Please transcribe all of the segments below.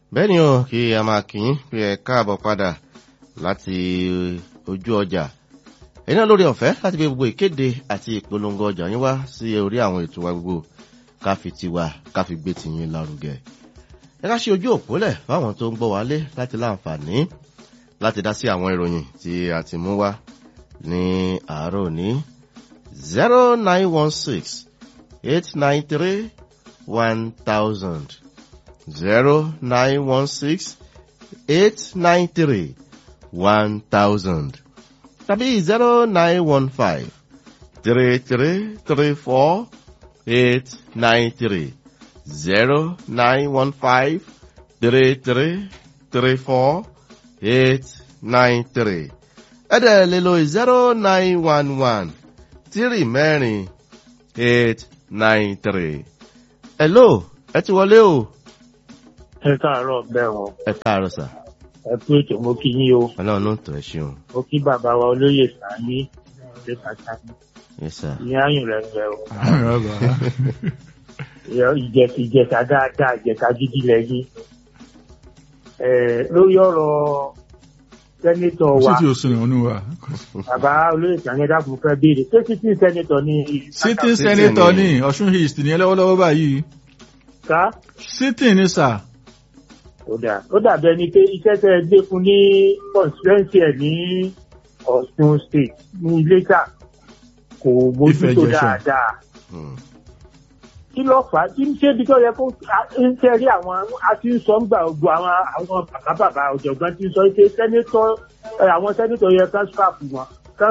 bẹ́ẹ̀ ni o kí a máa kì í pé ẹ káàbọ̀ padà láti ojú ọjà ẹ̀yin náà lórí ọ̀fẹ́ láti fi gbogbo ìkéde àti ìpolongo ọjà yín wá sí orí àwọn ètò wa gbogbo ká fi tiwa ká fi gbé tiyín lárugẹ ẹ ká ṣe ojú òpólẹ̀ fáwọn tó ń gbọ́ wálé láti láǹfààní láti dá sí àwọn ìròyìn tí a ti mú wá ní àárọ̀ òní zero nine one six eight nine three one thousand zero nine one six eight nine three one thousand tàbí zero nine one five three three three four eight nine three zero nine one five three three three four eight nine three ẹ̀dẹ̀ lè lo zero nine one one three mẹ́rin eight nine three. hello ẹ ti wọlé o. ẹ káàárọ̀ bẹ́ẹ̀ wọn ẹ káàárọ̀ sà. ẹ kú ètò mo kí yín o ọlọ́run ló ń tọ̀ ẹ́ ṣeun. mo kí bàbá wa olóyè sàmí ṣe pàtàkì yes sir. ní àyùn rẹ rẹ o Ìjẹ- ìjẹta dáadáa ìjẹta gidi lẹ́yìn ẹ lórí ọ̀rọ̀ sẹ́nitọ̀ wa City òsùn ìwọ̀nù wa. bàbá olóyè sàmí dàpọ̀ fẹ́ béèrè ṣé títí sẹ́nitọ̀ ni Sitting Sitting senator ni. ní Ọ̀ṣun East ní ẹlẹ́wọ́lọ́wọ́ báyìí. ká Sitting ní sà. ó dà ó dàbí ẹni pé iṣẹ́ tẹ́ ẹ gbé fún ní constituency ẹ̀ ní Ọ̀ṣun state ní Iléṣà kò mójútó Ìfẹ̀jẹ̀ṣẹ̀. dáadáa. Hmm. kí ló fà á kí n ṣe ibi tó yẹ kó ń tẹ́ rí àwọn a ti ń sọ ń gbà gbogbo àwọn àwọn bàbá bàbá ọ̀jọ̀gbọ́n ti ń sọ pé sẹ́nitọ́ ẹ, àwọn sẹ́nitọ́ yẹ ká ṣàpù wọn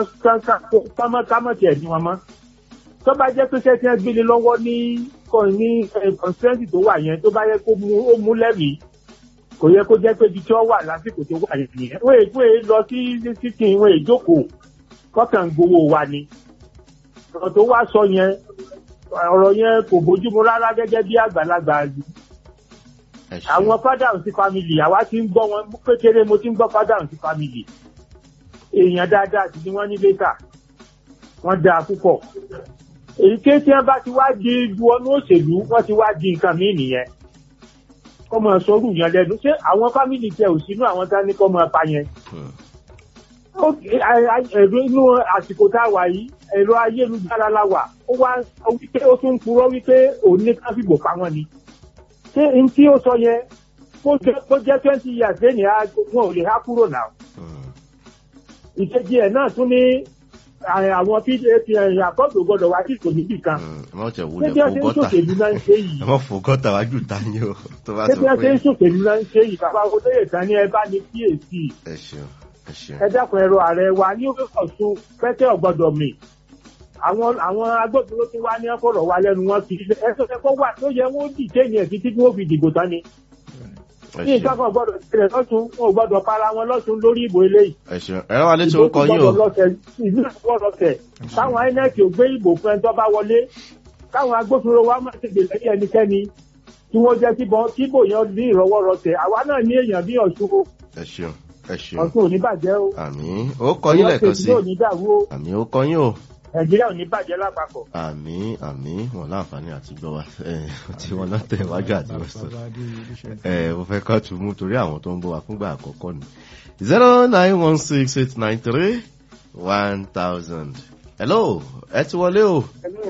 kámọ́ tiẹ̀ ní wọn mọ́. tó bá jẹ́ pé sẹ́tí ẹ gbélé lọ́wọ́ ní kọ́ ní kọ́nsẹ́ǹtì tó wà yẹn tó bá yẹ kó mú ó mú lẹ́mìí kò yẹ kó jẹ́ pé ibi tí wọ́n wà lásìkò tó wà yẹn nìyẹn. wọ́n ègbé lọ sí títì wọ́n èjókòó kọ́kàn gbowó wa ni. ọ̀rọ̀ tó wá sọ yẹn ọ̀rọ̀ yẹn kò bójúmu rárá gẹ́gẹ́ bí àgbàlagbà ẹ ṣeun. àwọn fádàrùn sí family àwa ti ń gbọ́ wọn kékeré mo ti ń gbọ́ fádàrùn sí family èèyàn dáadáa sì ni wọ́n ní lẹ́tà wọ́n dáa púpọ̀ èyí ké tí wọ́n bá ti wá di ju ọdún òṣèlú wọ́n ti wá di nǹkan míì nìyẹn kọ́ mọ sọ́rù yẹn lẹ́nu ṣé àwọn family tẹ ò sínú àwọn tá ní kọ́ mọ pa yẹn Hmm. ó a- a- ẹ̀rọ inú àsìkò tá a wà yìí ẹ̀rọ ayélujára la wà ó wá ó wípé ó tún purọ́ wípé òun ní ká fìbò pa wọ́n ni ṣé n tí ó sọ yẹn kó jẹ́- kó jẹ́ twenty years lẹ́yìn á wọn ò lè há kúrò náà Hmm. ìkejì ẹ̀ náà tún ní à- àwọn pdp ẹ̀yìn àkọ́tò gbọ́dọ̀ wá sí ìkò níbì kan Hmm. ẹ má tẹ̀ ṣé wulẹ̀ bí wọ́n fò ṣe ń gọ́tà ṣòṣèlú náà ń ṣe yìí ẹ má fò gọ́tà wájú ta yín o tó bá ṣé sọ bí wọ́n ṣe pé ń ṣòṣèlú náà ń ṣe yìí bàbá olóyè kan ní ẹ bá ní kíyèsí ẹ ṣeun ẹ ṣeun. ẹ dákun ẹ̀rọ ààrẹ wa ní Ọ̀ṣun pẹ́tẹ́ ọ̀gbọ́dọ̀ mi àwọn àwọn agbófinró tí wá ní ọ̀fọ̀rọ̀ wa lẹ́nu wọn kì í ṣe ẹ̀sọ́ ẹ̀kọ́ wà tó yẹ wọ́n dì téèyàn ẹ̀ títí tí wọ́n fi dìbò tán ni ẹ ní nǹkan ṣeun. kan gbọ́dọ̀ ṣẹlẹ̀ lọ́sùn wọn ò gbọ́dọ̀ para wọn lọ́sùn lórí ìbò eléyìí ẹ ṣeun. ẹ rán wa létí orúkọ yín o. gbọ́dọ̀ lọ́sẹ̀ ìlú gbọ́dọ̀ tẹ̀ káwọn INEC ò gbé ìbò fún ẹni tó bá wọlé káwọn agbófinró wa má ṣe gbèsè ẹnikẹ́ni tí wọ́n jẹ́ kíbọn kíbò yẹn ní ìrọwọ́rọsẹ̀ àwa náà ní èèyàn bí Ọ̀ṣun o. ẹ ṣeun ẹ ṣeun. Ọ̀ṣun ò ní bàjẹ́ o àmì ó kọ yín lẹ́ẹ̀kan sí. Ọ̀yọ́ State náà ò ní dàrú o àmì ó kọ yín o. Nàìjíríà ò ní bàjẹ́ lápapọ̀. àmì àmì wọn láǹfààní àti gbọ́ wa ẹ tí wọn náà tẹ̀ wájú àti wọ́n sọ. ẹ mo fẹ́ kọ́ tún mú torí àwọn tó ń bọ̀ wá fúngbà àkọ́kọ́ ni. zero nine one six eight nine three one thousand. hello ẹ ti wọlé o.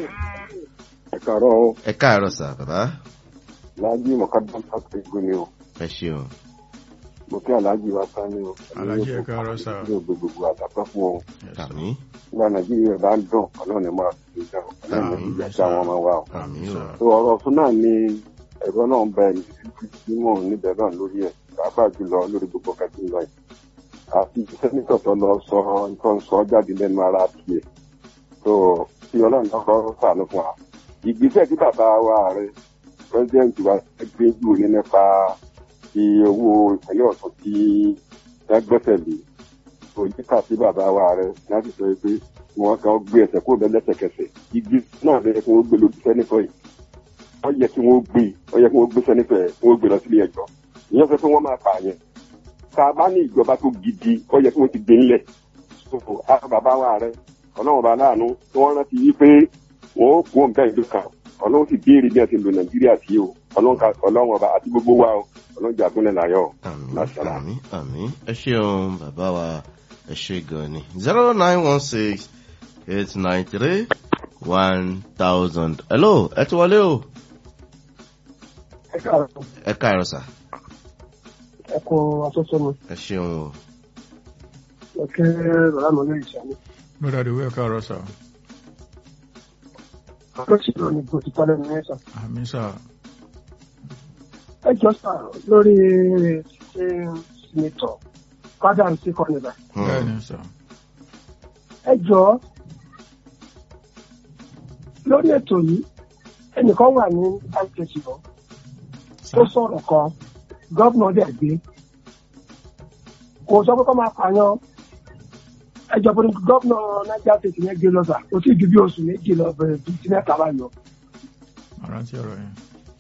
ẹ kàárọ̀ o ẹ káàárọ̀ sà bàbá. láàjì mọ̀kádàm pàtàkì ìgbó ni o ẹ ṣeun. mo kí aláàjì wa sá ní o Alhaji, ẹ káàárọ̀ sà. ní o gbogbo àtàkọ́ fún o àmì nígbà nàìjíríà bá ń dùn ọlọ́run ní máa fi dá o ọlọ́run ní ìjà sí àwọn ọmọ wa o. àmì o. tó ọ̀rọ̀ ọ̀tún náà ni ẹ̀rọ náà ń bẹ ní mò ń níbẹ̀ náà lórí ẹ̀ pàápàá jùlọ lórí gbogbo kẹtí lọ yìí àti sẹ́nitọ̀ tó lọ sọ nǹkan sọ jáde lẹ́nu ara tiẹ̀ tó tí ọlọ́run náà kọ́ sànù fún wa ìgbésẹ̀ tí bàbá wa rẹ̀ pẹ́sidẹ́ǹtì wa gbé jù ní nípa ti owó ìpínlẹ̀ ọ̀sán tí wọ́n gbẹ́sẹ̀ lé òyìnká sí bàbá wa rẹ̀ láti sọ pé wọ́n kàn gbé ẹsẹ̀ kó bẹ́ẹ̀ lẹ́sẹ̀kẹsẹ̀ igi náà lẹ́yìn kí wọ́n gbé lójú sẹ́nitọ̀ yìí wọ́n yẹ kí wọ́n gbé wọ́n yẹ kí wọ́n gbé sẹ́nitọ̀ yẹn kí wọ́n gbé lọ sílé ẹjọ́ ìyẹn sọ pé wọ́n máa pààyàn tá a bá ní ìjọba tó gidi wọ́n yẹ kí wọ́n ti gbé ńlẹ̀ so àwọn bàbá wa rẹ̀ ọlọ́run bá láàánú tí wọ́n rántí yí pé wọ́n ó kó nǹkan ìlú kan ọlọ́run sì béèrè bí wọ́n ti lo nàìjíríà sí o ọlọ́run ká- ọlọ́run ọba àti gbogbo wa o ọlọ́jà gúnlẹ̀ láyọ̀ àmì Láṣàlá. àmì àmì ẹ ṣeun bàbá wa ẹ ṣe gan ni zero nine one six eight nine three one thousand hello ẹ ti wọlé o ẹ káàárọ̀ ẹ káàárọ̀ sà ẹ kó asọ́sọ́nu ẹ ṣeun o ẹ kẹ́ bàbá mi lóye ìṣàmì. lọ́dà ìwé ẹ káàárọ̀ sà àkọsílẹ̀ òní bó ti pálẹ̀ nìyẹn sà. àmì sà ẹ jọ sà lórí ṣe sinitọ̀ fádà ń sí kọ́nìlà. Hmm. bẹ́ẹ̀ ni sà ẹ jọ lórí ètò yìí ẹnìkan wà ní ipc lọ tó sọ̀rọ̀ kan gọ́vnà dẹ̀ gbé kò sọ pé kọ́ máa pààyàn ẹjọ́ pé gọ́vnà niger state yẹn gbé lọ sà kò tí ì ju bí oṣù méjì lọ bẹ̀rẹ̀ bí ti mẹ́ta bá yọ. àrántí ọ̀rọ̀ yẹn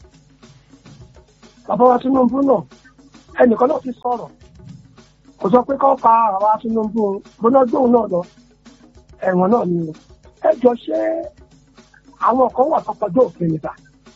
bàbá wa tinubu náà ẹnìkan náà ti sọ̀rọ̀ kò sọ pé kọ́ pa àwa tinubu gbóná gbóhùn náà lọ ẹ̀wọ̀n náà ni o ẹ jọ ṣé àwọn kan wà tó kọjá òfin níta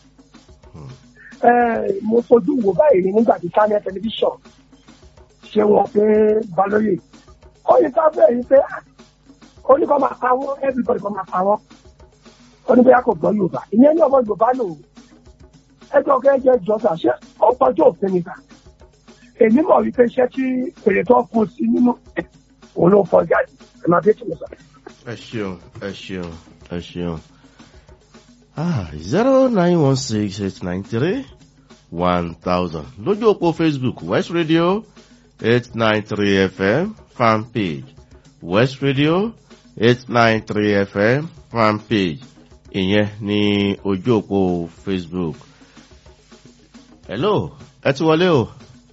mo fojú wo báyìí nígbà tí channel television ṣe wọn pé balóye ó yẹ ká bẹ́ẹ̀ yìí pé oníkan máa pa wọ́n everybody kan máa pa wọ́n oníbẹ̀yà kò gbọ́ yorùbá ìyẹn ní ọmọ yorùbá lò ó ẹjọ́ gẹ́gẹ́ jọ́sà ṣé ó kọjá òfin níta èmi mọ̀ wípé iṣẹ́ tí èrè tó kún sí nínú òun ló fọ jáde ẹ̀ máa dé tì mí sọ. ẹ ṣeun ẹ ṣeun ẹ ṣeun ah zero nine one six eight nine three one thousand lójú òpó facebook west radio eight nine three fm fan page west radio eight nine three fm fan page ìyẹn ní ojú òpó facebook hello ẹ ti wọlé o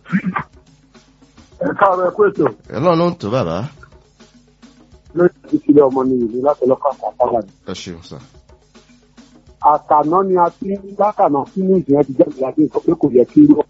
ẹ káàárọ̀ ẹ kú ètò hello ló ń tó bàbá lórí ìṣẹ̀lẹ̀ ọmọ ní ìlú láti ọlọ́kọ̀ àpapọ̀ ẹ ṣeun sir. àtàná ni a ti ń látàná sínú ìjìyàn ti jáde láti sọ pé kò yẹ kí irú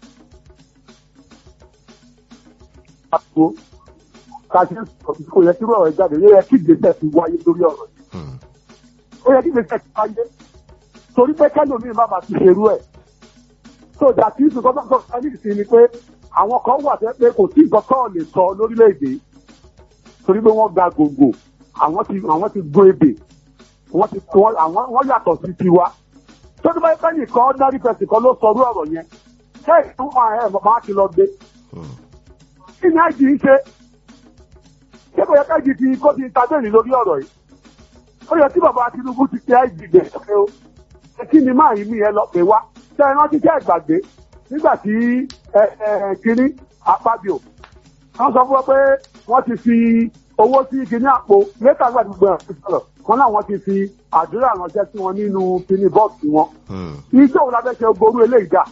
ọ̀rọ̀ káṣí kò yẹ kí irú ọ̀rọ̀ jáde yẹ kí ìgbésẹ̀ ti wáyé lórí ọ̀rọ̀ yìí Hmm. ó yẹ kí ìgbésẹ̀ ti wáyé torí pé kẹ́lòmíì má bàa ti ṣerú ẹ̀ tó dàtí ìsìnkọ́ bá sọ̀rọ̀ ní ìsìn ni pé àwọn kan wà tẹ́ pé kò sí nǹkan tó lè sọ lórílẹ̀‐èdè torí pé wọ́n ga gògò àwọn ti àwọn ti gbọ́ ebè wọ́n ti wọ́n àwọn wọ́n yàtọ̀ sí tiwa tó ní báyìí báyìí kan ordinary person kan ló sọrú ọ̀rọ̀ yẹn ṣé ìfún ẹ̀ máa ti lọ gbé Hmm. kí ni àìjì ń ṣe ṣé kò yẹ ká ìjì ti kó ti tabẹ́ẹ̀lì lórí ọ̀rọ̀ yìí ó yẹ kí bàbá Tinubu ti tẹ àìjì gbẹ̀ ṣe o ṣé kí ni máa yí mi yẹn lọ pé wá ṣé ẹ rántí ṣé ìgbàgbé nígbà tí ẹ ẹ kínní Akpabio wọ́n sọ fún wọn pé wọ́n ti fi owó sí kínní àpò mẹ́ta gbà gbogbo ẹ̀ fi sọ̀rọ̀ wọn náà wọ́n ti fi àdúrà ránṣẹ́ sí wọn nínú kínní bọ́ọ̀sì wọn Hmm. iṣẹ́ òun la fẹ́ ṣe gbogbo eléyìí dà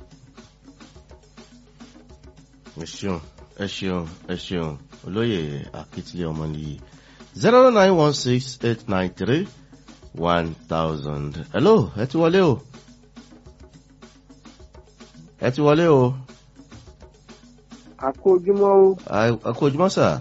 ẹ ṣeun ẹ ṣeun ẹ ṣeun olóyè akitiyan ọmọnìyí zero nine one six eight nine three one thousand hello ẹ ti wọlé o ẹ ti wọlé o àkó ojúmọ́ ó A- a kú ojúmọ́ sà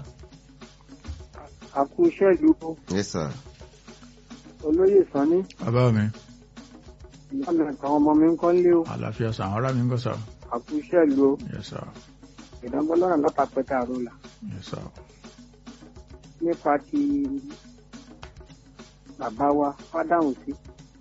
àkó iṣẹ́ ìlú ó yes sir olóyè sanni bàbá mi ìyá mi àtàwọn ọmọ mi ń kọ́ lé ó àlàáfíà sà àwọn ará mi ń gọ́ sà àkó iṣẹ́ ìlú ó yes sir ìdánwòlọ́nà látàpẹ́tà àrólà yes sir nípa ti bàbá wa fádàhùn sí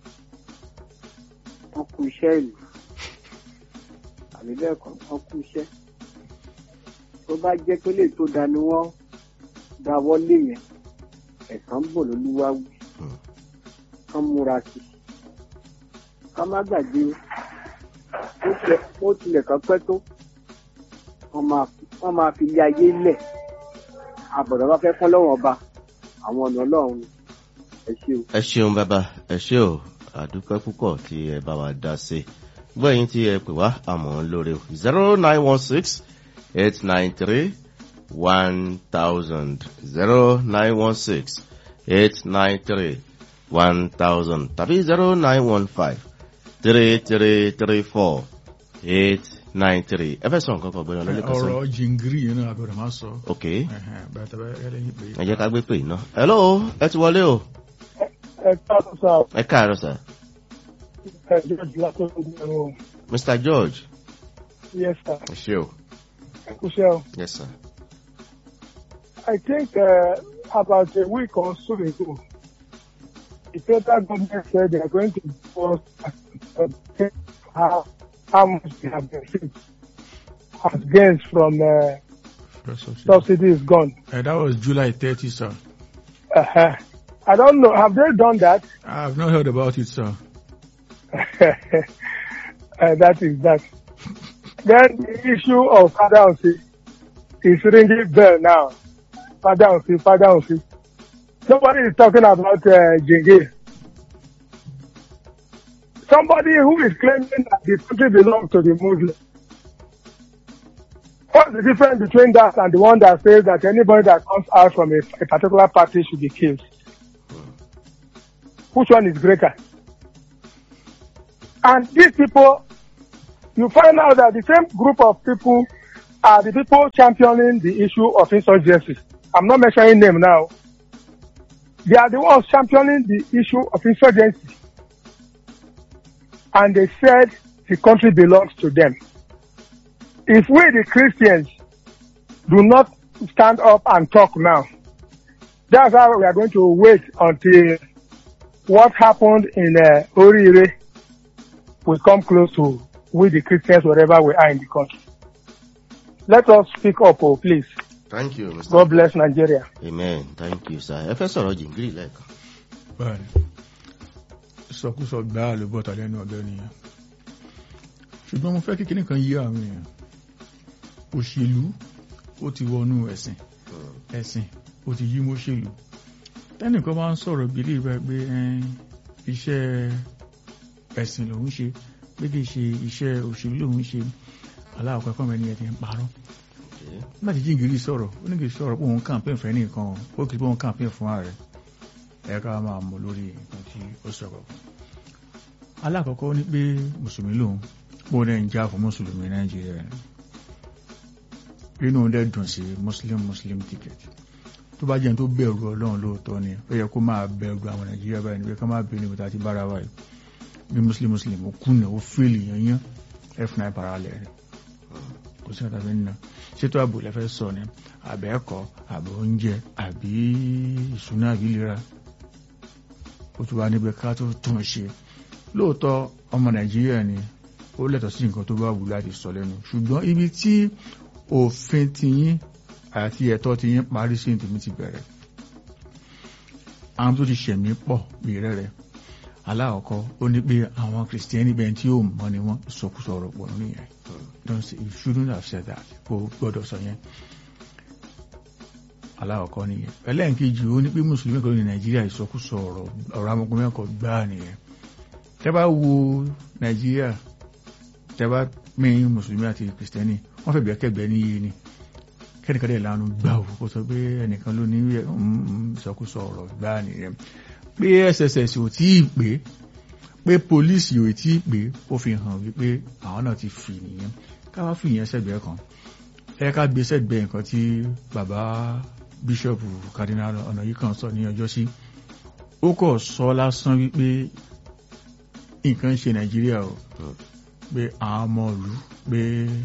wọn kú iṣẹ́ ìlú àbí bẹ́ẹ̀ kọ́ wọn kú iṣẹ́ tó bá jẹ́ pé lè tó da ni wọ́n dáwọ́ lé yẹn ẹ̀sán bò lólúwa wí Hmm. kán múra sí i ká má gbàgbé ó tilẹ̀- ó tilẹ̀ kan pẹ́ tó wọ́n máa wọ́n máa fi ilé ayé lẹ̀ àbọ̀dọ̀ bá fẹ́ fún lọ́wọ́ ọba àwọn ọ̀nà ọlọ́run ẹ ṣe o. ẹ ṣeun bàbá ẹ ṣe o àdúpẹ́ púpọ̀ tí ẹ bá wa dá sí gbọ́ ẹ̀yin tí ẹ pè wá àmọ́ lórí o zero nine one six eight nine three one thousand zero nine one six eight nine three one thousand tàbí zero nine one five three three three four eight nine three ẹ fẹ́ sọ nǹkan kan gbẹ́nu lọ́lẹ́ kan sọ ọ̀rọ̀ jìngírì yẹn náà àbẹ̀rẹ̀ máa sọ ok Ẹ̀hẹ̀n, bẹ́ẹ̀ tẹ́ bẹ́ẹ̀ lẹ́yìn pé ẹ jẹ́ ká gbé pè iná hello ẹ ti wọlé o ẹ káàtó sá o ẹ káàárọ̀ sir ẹ jẹ́ ìdílé tó ń gbé ẹ̀rọ mr george Yes, sir. ẹ ṣé o Michelle, yes sir. I think uh, about a week or so ago, the federal government said they are going to force how, how much they have received as gains from uh, First subsidy. subsidy is gone. Uh, that was July 30, sir. Uh-huh. I don't know. Have they done that? I have not heard about it, sir. uh, that is that. Then the issue of Father Onsi is ringing bell now. Father Onsi, Father Onsi. Nobody is talking about uh, Jenge. Somebody who is claiming that the country belongs to the Muslim. What's the difference between that and the one that says that anybody that comes out from a, a particular party should be killed? Which one is greater? And these people, you find out that the same group of people are the people championing the issue of insurgency. I'm not mentioning name now. They are the ones championing the issue of insurgency. And they said the country belongs to them. If we, the Christians, do not stand up and talk now, that's how we are going to wait until what happened in uh, Orire will come close to we the Christians wherever we are in the country. Let us speak up, oh, please. thank you mr. God bless Nigeria. amen thank you sir ẹ fẹ́ sọ̀rọ̀ jìngírì lẹ́ẹ̀kan. Bẹ́ẹ̀ni. Sọkúsọ gbáà ló bọ́ta lẹ́nu ọ̀bẹ nìyẹn. Ṣùgbọ́n mo fẹ́ kí kíní kan yí àwọn èèyàn. Òṣèlú ó ti wọnú ẹ̀sìn. Ẹ̀sìn ó ti yí mọ́ṣèlú. Tẹ́nìkan bá ń sọ̀rọ̀ bí ilé ìgbà pé ẹn, iṣẹ́ ẹ̀sìn lòun ṣe pé kì í ṣe iṣẹ́ òṣèlú lòun ṣe. Aláàkọ́ ẹ̀kọ́ mẹ́ni ẹ̀ ti ń parọ́. Nígbà tí Jíngìrì sọ̀rọ̀, ó ní kì í sọ̀rọ̀ pé òun kàǹpé fẹ́ nìkan, ó kì í pé òun kàǹpé fún ààrẹ ẹ ká máa mọ̀ lórí nǹkan tí ó sọ̀rọ̀. alákọ̀ọ́kọ́ ní pé mùsùlùmí lòun pò ní ìjà fún mùsùlùmí nàìjíríà ni inú dẹ̀ dùn sí muslim muslim ticket tó bá jẹ́ tó bẹ̀rù ọlọ́run lóòótọ́ ni ó yẹ kó máa bẹ̀rù àwọn nàìjíríà báyìí níbi ká máa bẹ̀rù níbi tá a ti bára wa yìí bí muslim muslim ó kùnà ó fèlì yanyan f9 parallel rẹ̀ kò sí ọ̀tà fi ń na ṣètò ààbò lẹ́fẹ́ sọ ni àbẹ́ẹ̀kọ́ àbẹ̀ oúnjẹ àbí ìṣúná àbí ìlera ó tún wá níbẹ̀ ká tó tún ṣe lóòótọ́ ọmọ nàìjíríà ni ó lẹ́tọ̀ọ́ sí nǹkan tó bá wù láti sọ lẹ́nu ṣùgbọ́n ibi tí òfin tiyín àti ẹ̀tọ́ tiyín parí sí tèmi ti bẹ̀rẹ̀ àwọn tó ti ṣẹ̀mí pọ̀ bí rẹ́rẹ́ aláàkọ́ ó ní pé àwọn kìrìsìtẹ́nì bẹ́ẹ̀ tí ó mọ̀ ni wọ́n sọkúsọ ọ̀rọ̀ pọ̀ nínú yẹn don't say you shouldn't have said that kò gbọ́dọ̀ sọ yẹn aláwọ̀kọ́ nìyẹn ẹlẹ́nkejì ó ní pé mùsùlùmí kan ní nàìjíríà ìsọkúsọ ọ̀rọ̀ ọ̀rọ̀ amọ̀kùnrin mẹ́kọ̀ gbáà nìyẹn tẹ́ bá wo nàìjíríà tẹ́ bá mẹ́yìn mùsùlùmí àti kìrìsìtẹ́nì wọ́n fẹ́ bẹ̀ẹ́kẹ́gbẹ́ ní iye ni kẹ́nìkan dẹ̀ lánàá gbà ó kó sọ pé ẹnìkan ló ní ìsọkúsọ ọ̀rọ̀ gbáà nìyẹn pé sss ò tí ì pé pé pólíìsì ò tí ì pé ó fi hàn wípé àwọn náà ti fi nìyẹn káwá fi ìyẹn sẹ́gbẹ̀ẹ́ kan ẹ ká gbé sẹ́gbẹ̀ẹ́ nǹkan tí bàbá bíṣọ̀pù cardinal ọ̀nà yìí kan sọ ní ọjọ́ sí ó kọ̀ sọ lásán wípé nǹkan ń ṣe nàìjíríà o pé àwọn ọmọ ìlú pé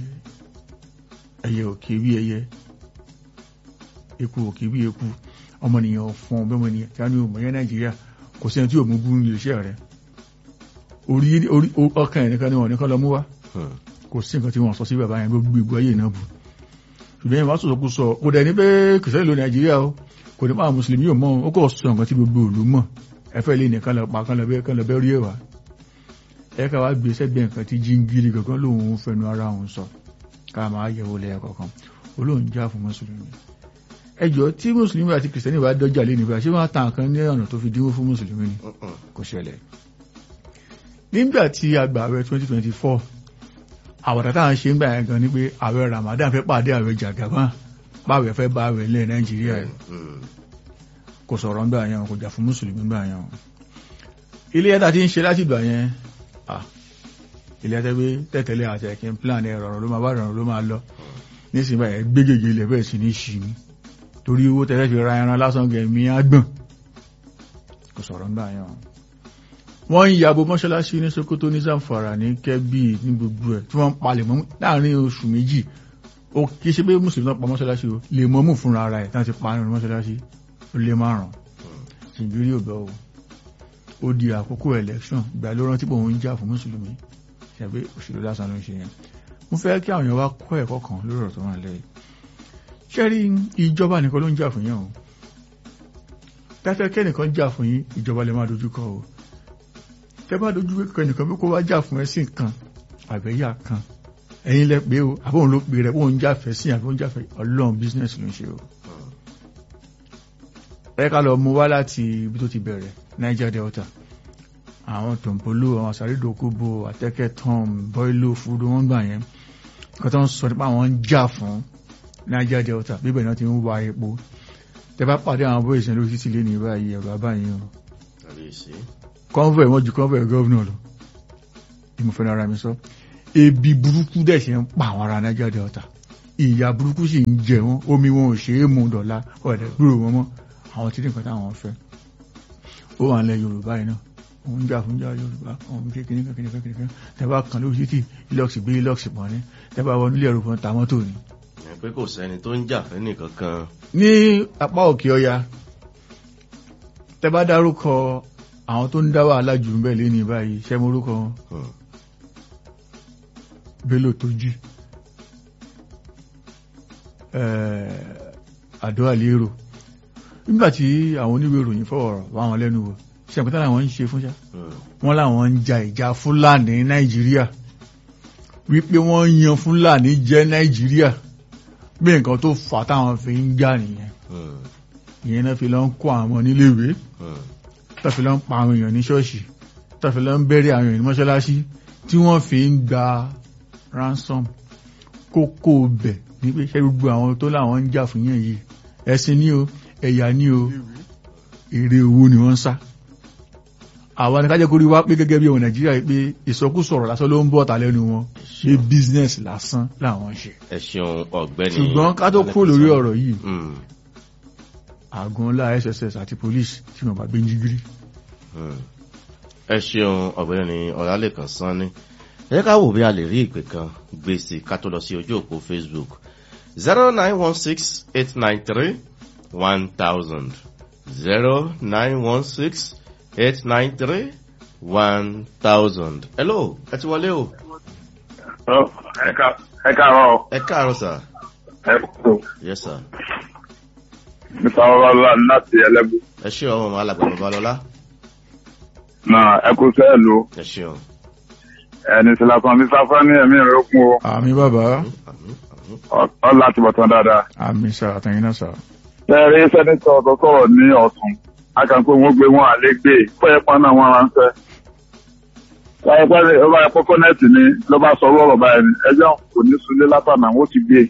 ẹyẹ òkè bí ẹyẹ eku òkè bí eku ọmọnìyàn fún ọbẹ̀ ọmọnìyàn tí a ní òmò yẹn nàìjíríà kò sí ẹni tí òmù bú ní iṣẹ́ rẹ̀ orí ọkàn ẹ̀ nìkan ni wọ́n nìkan lọ mú wá kò sí nǹkan tí wọ́n sọ sí bàbá yẹn gbogbo ìgbó ayé náà bù ṣùgbọ́n yẹn wá sọ̀sọ̀ kú sọ kò dẹ̀ ní pé kìsẹ́ ìlú nàìjíríà o kò ní máa mùsùlùmí ò mọ́ ó kò sọ nǹkan tí gbogbo ìlú mọ̀ ẹfẹ́ lè nìkan lọ pa kan lọ bẹ́ kan lọ bẹ́ rí ẹ̀wà ẹ ká wá gbé sẹ́gbẹ́ nǹkan tí jíngiri kankan lòun fẹnu ara òun sọ ká máa yẹ̀wò lẹ́yà kọ̀ọ̀kan olóhùn já fún mùsùlùmí ẹjọ́ tí mùsùlùmí àti kìrìsìtẹ́nì bá dọ́jà lé nígbà ṣé wọ́n ta nǹkan ní ọ̀nà tó fi dínwó fún mùsùlùmí ni kò ṣẹlẹ̀ nígbà tí agbàwẹ̀ 2024 àwàdà táwọn ṣe ń gbà yẹn gan ni pé àwẹ̀ Ramadan fẹ́ pàdé àwẹ̀ jàgàbá báwẹ̀ fẹ́ bá àwẹ̀ ilẹ̀ Nàìjíríà yìí kò sọ̀rọ̀ ńgbà yẹn kò jà fún mùsùlùmí ńgbà yẹn ilé ẹ̀ta tí ń ṣe láti ìgbà yẹn ilé ẹ̀ta pé tẹ̀tẹ̀lé àti ẹ̀kín plan ẹ̀ rọrùn ló máa bá rọrùn ló máa lọ nísìnyí báyẹn gbégègé ilẹ̀ bẹ́ẹ̀ sì ní ṣì ní torí owó tẹ́lẹ̀ fi ra ẹran lásán gẹ̀mí àgbọ̀n kò sọ̀rọ̀ ńgbà yẹn wọ́n ń yabo mọ́ṣáláṣí ní Sokoto ní Zamfara ní Kebbi ní gbogbo ẹ̀ tí wọ́n ń palẹ̀ mọ́ láàrin oṣù méjì ó kì í ṣe pé mùsùlùmí náà pa mọ́ṣáláṣí o lè mọ́ mú fúnra ara ẹ̀ tí wọ́n ti pa nínú mọ́ṣáláṣí ó lé márùn-ún ṣìbírí ò bẹ́ o ó di àkókò election ìgbà ló rántí pé òun ń jà fún mùsùlùmí ṣàgbé òṣèlú lásán ló ń ṣe yẹn mo fẹ́ kí àwọn èèyàn wá kọ́ ẹ̀kọ́ kan lórí ọ̀rọ̀ tó wà lẹ́yìn ṣẹ́rí ìjọba nìkan ló ń jà fún yẹn o tẹ́fẹ́ kẹ́nìkan jà fún yín ìjọba lè máa dojú kọ o tẹ́ bá dojú kọ ẹnìkan bí kò wá jà fún ẹ̀sìn kan àbẹ̀yà kan ẹ̀yin lẹ pé o àbóhun ló pè rẹ̀ bóun jáfẹ́ sí àbóhun jáfẹ́ ọlọ́run business ló ń ṣe o ẹ ká lọ mú wá láti ibi tó ti bẹ̀rẹ̀ Niger Delta àwọn tòǹpolú àwọn àsàrídòkúbo àtẹ́kẹ́ tom bọ́ìlò fúdú wọ́n gbà yẹn nǹkan tó ń sọ nípa àwọn ń jà fún Niger Delta bíbẹ̀ náà ti ń wa epo tẹ bá pàdé àwọn bóyá ìṣẹ̀lẹ̀ títí lé ní báyìí ẹ̀rọ abáyé o Kábíyèsí. convoy wọ́n ju convoy gọ́vnà lọ ìmọ̀fẹ́ ara mi sọ ebi burúkú dẹ̀ ṣe ń pa àwọn ará Niger Delta ìyà burúkú sì ń jẹ wọn omi wọn ò ṣe é mu dọ̀la ọ̀dẹ̀ gbúrò wọn mọ́ àwọn tí nìkan táwọn fẹ́ ó wà nílẹ̀ Yorùbá yìí náà òun jà fún jà Yorùbá òun ṣe kìnnì kan kìnnì kan kìnnì kan tẹ́bá kan lórí títì ilọ́ọ̀sì gbé ilọ́ọ̀sì pọ̀ ní tẹ́bá wọnú ilé ẹ̀rọ kan ta mọ́tò ni. Ẹ pé kò sẹ́ni tó ń jà fẹ́ nìkan kan. ní apá òkè ọya tẹ́bá dárúkọ àwọn tó ń dá wàhálà jù ń bẹ̀ lé ní báyìí ṣẹ́ morúkọ wọn Hmm. Bello tó jí àdó àlérò nígbàtí àwọn oníwèé ìròyìn fọwọ́rọ̀ wá wọn lẹ́nu wò ṣe àpótá làwọn ń ṣe fún ṣá Hmm. wọ́n làwọn ń ja ìjà fúlàní ní nàìjíríà wípé wọ́n yan fúlàní jẹ́ nàìjíríà bí nǹkan tó fà á táwọn fi ń jà nìyẹn Hmm. ìyẹn náà fi lọ ń kó àwọn ọmọ níléèwé Hmm. tó fi lọ ń pa àwọn èèyàn ní ṣọ́ọ̀ṣì tó fi lọ ń bẹ̀rẹ̀ àwọn èèyàn ní mọ́ṣáláṣí tí wọ́n fi ń gba ransom kókó bẹ̀ ní pé ṣé gbogbo àwọn tó láwọn ń jà fún yẹn yìí ẹ̀sìn ní o ẹ̀yà ní o èrè owó ni wọ́n ń sá àwọn ni kájẹ́ kórí wá pé gẹ́gẹ́ bí ọmọ nàìjíríà yìí pé ìsọkúsọ̀rọ̀ lásán ló ń bọ̀ ta lẹ́nu wọn ṣe business lásán làwọn ń ṣe Ẹ ṣeun ọ̀gbẹ́ni. ṣùgbọ́n ká tó kúrò lórí ọ̀rọ̀ yìí Hmm. àgọ́ ńlá SSS àti police tí wọ́n bá gbé ń jígírí Hmm. ẹ ṣeun ọ̀gbẹ́ni ọ̀làlẹ́kan sanni ẹ jẹ́ ká wò bí a lè rí ìpè kan gbé sí ká tó lọ sí ojú òpó facebook zero nine one six eight nine three one thousand zero nine one six eight nine three one thousand. hello ẹ ti wọlé o ẹ káàárọ̀ ẹ káàárọ̀ sà ẹ kúrò yes sir mr ọlọlá láti ẹlẹbù ẹ ṣe ọmọ ọmọ alàgbà babalọlá náà ẹ kú sẹ́ẹ̀lú ẹ ṣeun ẹni tí lásán ní sáfá ní ẹ̀mí rẹ̀ kún o àmì bàbá àmín àmín ọ láti bọ̀tán dáadáa. àmì sà àtẹ̀yìn náà sà tẹ́rí sẹ́nitọ̀ tó sọ̀rọ̀ ní ọ̀sùn akànpé wọn gbé wọn àlé gbé fọ́yẹ́ pọ́n náà wọn ránṣẹ́. láyé pẹ́ẹ́lí ó bá yẹ kókó nẹ́ẹ̀tì ni ló bá sọ ọ̀rọ̀ báyìí ni ẹjọ́ kò ní sunlé látànà wọn ó ti gbé.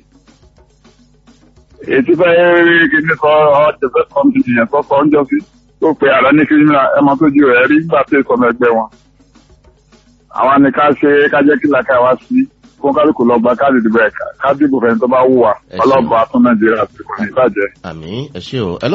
ètí fẹ́ rí kíní sọ ọ́ jẹ́fẹ́ kọ́mpìnì yẹn tó sọ ọ́njọ́ sí tó pe ààrẹ ní kírímìnà ẹ máa tójú rẹ̀ rí nígbà tí ìsọmọ ẹgbẹ́ wọn. àwọn ni ká ṣe ká jẹ́ kí làkà wá sí kó kálukú lọ gba káàdì ìdìbò ẹ̀ ká dìbò fẹ́ni tó bá wù wá Ẹ ṣeun. ọlọ́ba tún nàìjíríà sí kò ní bàjẹ́. àmín ẹ ṣe o hello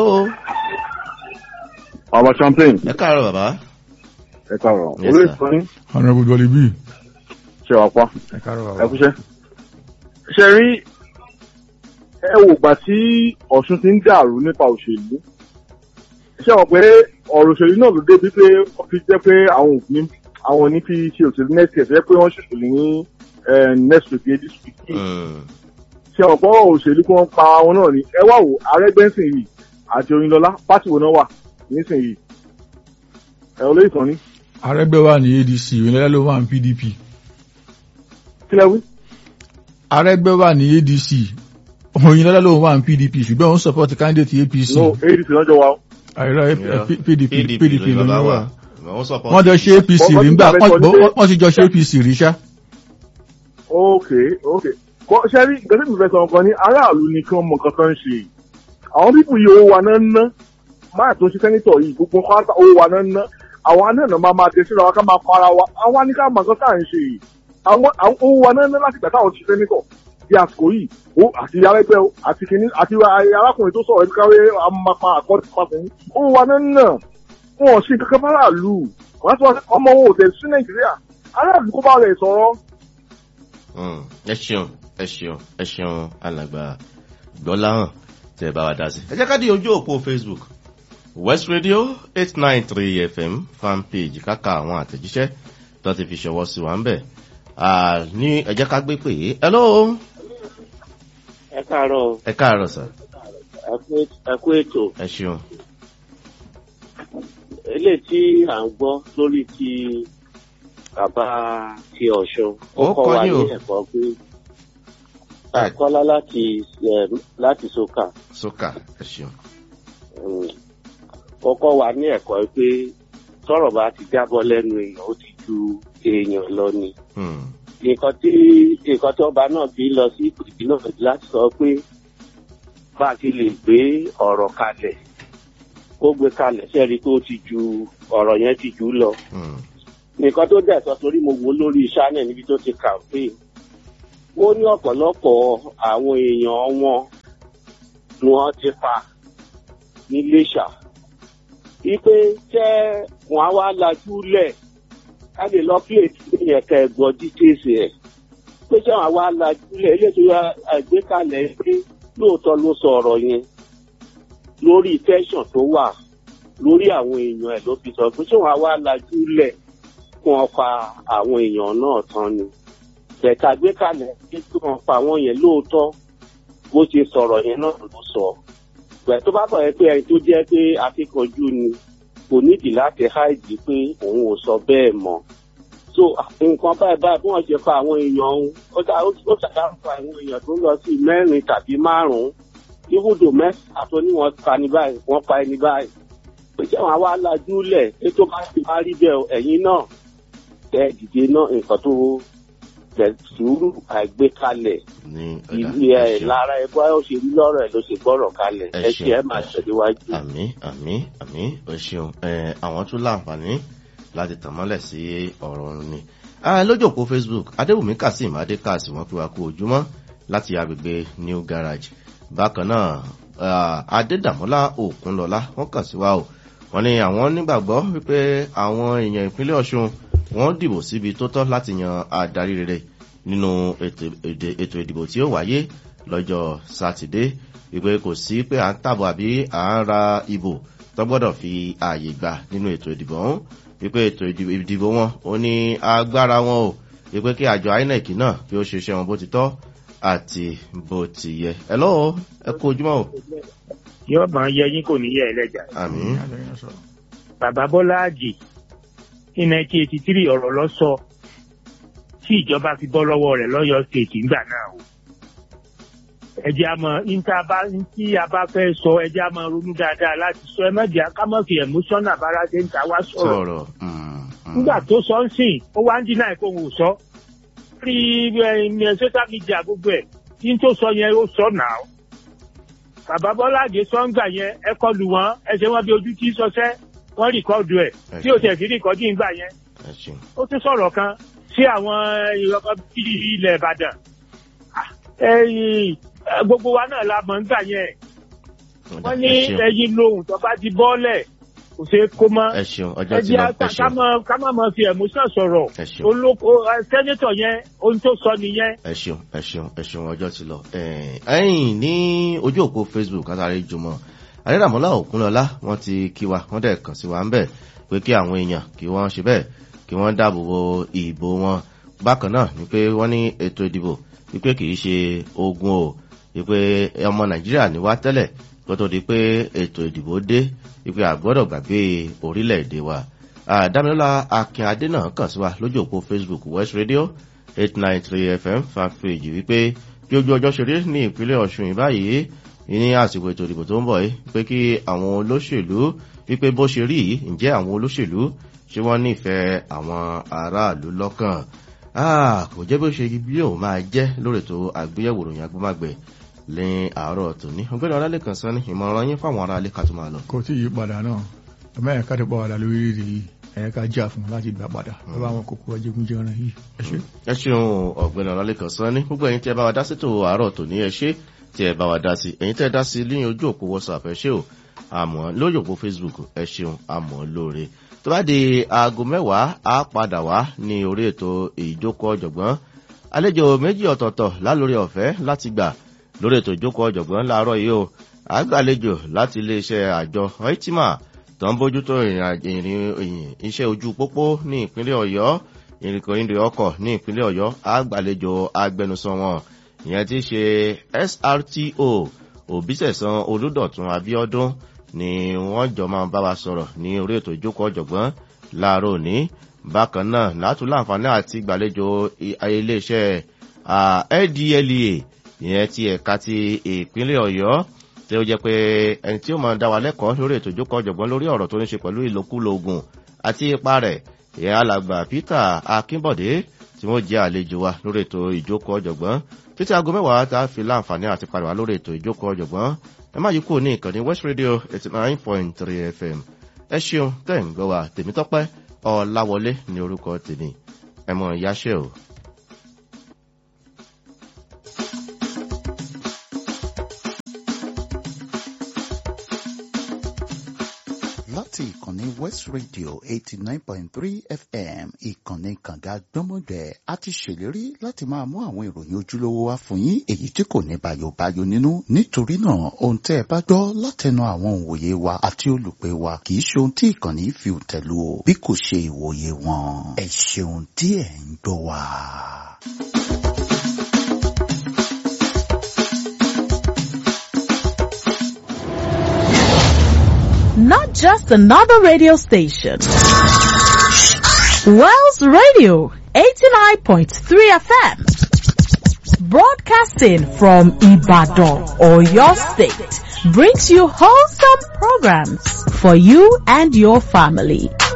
ọmọ champagne ẹ káàárọ̀ bàbá ẹ káàárọ̀ Yes, orí sir. ìsọyìn honourable dolly b ṣe wà pa ẹ káàárọ̀ ẹ bàbá kúṣẹ́. ṣe rí ẹ wò gbà tí ọ̀ṣun ti ń dàrú nípa òṣèlú ṣé wọn pé ọ̀rọ̀ òṣèlú náà ló débi pé ó fi jẹ́ pé àwọn òfin àwọn òní fi ṣe òṣèlú next year fẹ́ pé wọ́n ṣòṣèlú ní eh, next week yẹn this week yìí Hmm. ṣé wọn pọ̀ òṣèlú kí wọ́n pa àwọn náà ni ẹ wá wò arẹ́gbẹ́sìn yìí àti oyinlọ́lá pátì wo náà wà nísìnyìí ẹ olóyè sàn ni arẹ́gbẹ́ wà ní adc ìrìnlẹ́lẹ́ ló wà ní pdp kílẹ̀ wí. arẹ́gbẹ́ wà ní adc òyìnlẹ́lẹ́ ló wà ní pdp ṣùgbọ́n òun support candidate apc no adc lọ́jọ́ wa o. àìrọ́ Yeah. pdp pdp ló ní wà wọ́n support wọ́n jọ ṣe apc Wọ́n- rí wọ́n nígbà ti bá bẹ́ẹ̀ sọ wọ́n ti jọ ṣe apc rí ṣá ok ok kọ ṣẹ́rí gẹ́gẹ́ bí fẹ́ sọ nǹkan ní aráàlú ni kí wọ́n mọ nǹkan tó ń ṣe àwọn pípù yìí owó wa náà ń ná máa tó ń ṣe sẹ́nitọ̀ yìí gbogbo pátá owó wa náà ń ná àwọn anáàna máa máa tẹ̀síra wa ká máa para wa àwa ní ká mọ nǹkan tá à ń ṣe yìí àwọn àwọn owó wa náà ń ná láti gbà táwọn ti ṣe sẹ́nitọ̀ bí àsìkò yìí ó àti arẹ́gbẹ́ o àti kìíní àti arákùnrin tó sọ̀rọ̀ ẹ̀ka wé àmàpá àkọ́tì pàṣẹ owó wa náà ń ná wọn ò sí kankan bá aráàlú wọn sọ ọmọ wọn ò tẹ̀ sí nàìjíríà aráàlú kó bá rẹ̀ sọ̀rọ̀. Mm, ẹ ṣeun ẹ ṣeun ẹ ṣeun alàgbà gbọ́láhàn tẹ́ ẹ bá wa dá sí. ẹ jẹ́ ká di ojú òpó facebook west radio eight nine three fm fan page káka àwọn àtẹ̀jíṣẹ́ tó ti fi ṣọwọ́ sí wa ń bẹ̀. Ah, ní ẹ jẹ́ ká gbé pè é hello ẹ káàárọ̀ ẹ káàárọ̀ sir ẹ kú- ẹ kú ètò ẹ ṣeun eléyìí tí à ń gbọ́ lórí ti bàbá ti ọ̀ṣun ó Ó kọ́ kọ́ wa ní ní o. ẹ̀kọ́ pé àkọ́lá láti eh, láti soka sókà ẹ ṣeun um, ó kọ́ wa ní ẹ̀kọ́ pé tọ́rọ̀ bá ti jábọ́ lẹ́nu èèyàn ó ti ju èèyàn lọ ni Hmm, nǹkan tí nǹkan tí ọba náà fi lọ sí ìpìlẹ̀ náà láti sọ pé bá a ti lè gbé ọ̀rọ̀ kalẹ̀ kó gbé kalẹ̀ sẹ́rí tó ti ju ọ̀rọ̀ yẹn ti jù ú lọ. hmm, nǹkan tó dẹ̀ sọ torí mo wò lórí channel níbi tó ti campaign ó ní ọ̀pọ̀lọpọ̀ àwọn èèyàn wọn ni wọ́n ti pa níléṣà wípé tẹ́ wọn á wá lajú lẹ̀ ká lè lọ plate yẹn kẹ́ ẹ gbọ́ details ẹ̀ pé tẹ́ wọn á wá lajú lẹ̀ eléyìí tó àgbékalẹ̀ pé lóòótọ́ ló sọ ọ̀rọ̀ yẹn lórí tẹ́sán tó wà lórí àwọn èèyàn ẹ̀ ló fi sọ pé tẹ́ wọn á wá lajú lẹ̀ kí wọ́n pa àwọn èèyàn náà tán ni bẹ̀ka gbé kalẹ̀ pé kí wọ́n pa àwọn yẹn lóòótọ́ bó ṣe sọ̀rọ̀ yẹn náà ló sọ bẹ̀ tó bá bọ̀ yẹn pé ẹni tó jẹ́ pé akíkanjú ni kò nídìí láti háìdì pé òun ò sọ bẹ́ẹ̀ mọ́ so nǹkan báyìí báyìí bí wọ́n ṣe pa àwọn èèyàn ọ̀hún ó dá ó ṣàdáǹfà àwọn èèyàn tó lọ sí mẹ́rin tàbí márùn-ún ibùdó mẹ́ta tó ní wọ́n pa ní báyìí wọ́n pa ẹni báyìí pé ṣé wọn á wá lajú lẹ̀ pé tó bá ti wá rí bẹ́ẹ̀ ẹ̀yin náà tẹ dìde náà nǹkan tó tẹ sùúrù àìgbékalẹ̀ ní ọ̀dà ìlú ẹ ẹ̀ ṣeun. lára ẹ̀ bọ́ ó ṣe rí lọ́rọ̀ ẹ̀ ló ṣe gbọ́rọ̀ kalẹ̀ Ẹ ẹ ṣeun, ṣe ẹ máa ẹ ṣeun. tẹ̀síwájú. àmì àmì àmì ẹ ṣeun ẹ àwọn tún láǹfààní láti tàn mọ́lẹ̀ sí ọ̀rọ̀ ọ̀run ni. Ah, lójú òpó facebook adébùnmí kazeem adékàsí wọn fi wá kú ojúmọ́ láti agbègbè new garage bákan náà ah, adédàmọ́lá òkunlọ́lá wọ́n kàn sí wa o wọ́n ní àwọn nígbàgbọ́ wípé àwọn èèyàn ìpínlẹ̀ ọ̀ṣun wọ́n dìbò síbi tó tọ́ láti yan adarí rere nínú ètò èdè- ètò ìdìbò tí ó wáyé lọ́jọ́ sátidé wípé kò sí pé à ń tàbọ̀ àbí à ń ra ìbò tó gbọ́dọ̀ fi ààyè gbà nínú ètò ìdìbò ọ̀hún wípé ètò ìdìbò ìdìbò wọn ó ní agbára wọn o wípé kí àjọ inec náà kí ó ṣe iṣẹ́ wọn bó ti tọ́ àti bó ti yẹ. ẹ lọ́wọ́ ẹ kú ojúmọ́ o. yóò máa yẹ yín kò ní yẹ ẹlẹ́jà. àmì bàbá bọ́lá àjì ní nineteen eighty three ọ̀rọ̀ lọ sọ tí ìjọba fi bọ́ lọ́wọ́ rẹ̀ lọ́yọ̀ stéètì ńgbà náà o. ẹjẹ́ a mọ níta bá tí a bá fẹ́ sọ ẹjẹ́ a mọ ronú dáadáa láti sọ ẹ mọ̀jẹ̀ ká mọ̀ fi emotional bára ṣe ń ta wá sọ̀rọ̀. sọ̀rọ̀ mm, mm. nígbà tó sọ ń sìn ó wá ń dín náà kó ń wò sọ. rí ẹ social media gbogbo ẹ̀ tí n tó sọ yẹn ó sọ náà. bàbá bọ́lá àjẹ sọ́ngbà yẹn ẹ kọlù wọn ẹ ṣe wọn bí ojú tí sọsẹ́ wọ́n rìkọ́dù ẹ̀ tí ó tẹ̀ sí rìkọ́dù ìgbà yẹn ẹ ṣeun. ó tún sọ̀rọ̀ kan sí àwọn ìrọ̀kọ́ bíi ilẹ̀ ìbàdàn Ah, ẹ̀yìn eh, gbogbo wa náà la mọ̀ nígbà yẹn Ọ̀dà, wọ́n ní ẹ ṣeun. ẹyin lohun tó bá ti bọ́ọ̀lẹ̀ kò ṣeé kó mọ́ ẹ ṣeun ọjọ́ ẹ ti jẹ́ lọ ẹ ká ṣeun má- ká má máa fi emotion sọ̀rọ̀ ẹ ṣeun. olóko eh, sẹ́nétọ̀ yẹn ohun tó sọ nìyẹn ẹ ṣeun ẹ ṣeun ẹ ṣeun ọjọ́ ti lọ. ẹ̀yìn ní ojú òpó facebook kátàrí jùmọ̀ adédàmọ́lá òkúnlọ́lá wọ́n ti kí wa wọ́n dẹ̀ kàn sí wa ń bẹ̀ pé kí àwọn èèyàn kí wọ́n ṣe bẹ́ẹ̀ kí wọ́n dáàbò bo ìbò wọn. bákan náà ni pé wọ́n ní ètò ìdìbò wípé kì í ṣe ogun o wípé ọmọ nàìjíríà ní wá tẹ́lẹ̀ kó tó di pé ètò ìdìbò dé wípé àgbọ́dọ̀ gbàgbé orílẹ̀-èdè wa. àdámilọ́lá akínadé náà kàn sí wa lójú òpó facebook west radio eight nine three fm fanpage wípé bí ojú ọjọ́ ṣe rí ní ìpínlẹ̀ ọ̀ṣun yìí báyìí ní àsìkò ètò ìdìbò tó ń bọ̀ yìí pé kí àwọn olóṣèlú wípé bó ṣe rí yìí ǹjẹ́ àwọn olóṣèlú ṣé wọ́n nífẹ̀ẹ́ àwọn aráàlú lọ́kàn Ah, kò jẹ́ bó ṣe bí òun máa jẹ́ lórí ètò àgbéyẹ̀wò ìròyìn agbómágbẹ̀ ní àárọ̀ tòní ọgbẹ́ni ọlálẹ́kan sọ ní ìmọ̀ràn yín fáwọn aráalé ká tó máa lọ. kò tí yí padà náà ẹ̀mẹ́ ẹ̀ka ti pọ̀ wàdà lórílẹ̀-èdè yìí ẹ̀ka jà fún un láti gbà padà lọ́wọ́ àwọn kòkòrò ajégúnjẹran yìí ẹ ṣe. ẹ ṣeun ọ̀gbẹ́ni ọlálẹ́kan sọ ní gbogbo ẹ̀yin tí ẹ bá wa dá sí ètò àárọ̀ tòní ẹ ṣe tí ẹ bá wa dá sí ẹ̀yin tẹ́ ẹ dá sí lẹ́yìn ojú òpó whatsapp ẹ ṣe o àmọ́ lórí òpó facebook ẹ ṣeun àmọ́ lóore tó bá di aago mẹ́wàá á padà wá ní orí ètò ìjókòó ọ̀jọ̀gbọ́n àlejò méjì ọ̀tọ̀ọ̀tọ̀ lálórí ọ̀fẹ́ láti gbà lórí ètò ìjókòó ọ̀jọ̀gbọ́n láàárọ̀ yìí o àgbàlejò láti iléeṣẹ́ àjọ oitima tó ń bójútó ìrìn iṣẹ́ ojú pópó ní ìpínlẹ̀ ọ̀yọ́ ìrìnkòrìndò ọkọ̀ ní ìpínlẹ̀ ọ̀yọ́ àgbàlejò agbẹnusọ wọn ìyẹn ti ṣe srto òbísẹ̀sán olùdọ̀tún abiodun ni wọ́n jọ máa bá wa sọ̀rọ̀ ní orí ètò ìjókòó ọ̀jọ̀gbọ́n láàárọ̀ òní bákan náà látún láǹfààní àti gbàlejò iléeṣẹ́ ldlea ìyẹn ti ẹ̀ka ti ìpínlẹ̀ ọ̀yọ́ tí ó jẹ́ pé ẹni tí ó máa dá wa lẹ́kọ̀ọ́ lórí ètò ìjókòó ọ̀jọ̀gbọ́n lórí ọ̀rọ̀ tó ní ṣe pẹ̀lú ìlòkulò ogun àti ipa rẹ̀ ìyẹn alàgbà peter akínbọ̀dé tí wọ́n jẹ́ àlejò wa lórí ètò ìjókòó ọ̀jọ̀gbọ́n títí aago mẹ́wàá tá a fi láǹfààní àti padà wá lórí ètò ìjókòó ọ̀jọ̀gbọ́n ẹ má yí kúrò ní ìkànnì west radio eighty nine point three fm ẹ ṣeun tẹ̀ ń gbọ́ wa tèmítọ́pẹ́ ọ̀làwọlé ní orúkọ tèmi ẹ mọ̀ ìyáṣẹ́ o. láti ìkànnì west radio eighty nine point three fm ìkànnì kànga gbọ́mọgbẹ́ a ti ṣèlérí láti máa mú àwọn ìròyìn ojúlówó wá fún yín èyí tí kò ní bayobayo nínú nítorí náà ohun tẹ́ ẹ bá gbọ́ látẹnu àwọn òǹwòye wa àti olùpẹ̀ wa kì í ṣe ohun tí ìkànnì fi tẹ̀lú o bí kò ṣe ìwòye wọn ẹ ṣeun tí ẹ ń gbọ́ wa. not just another radio station. Wells Radio 89.3 FM broadcasting from Ibadan or your state brings you wholesome programs for you and your family.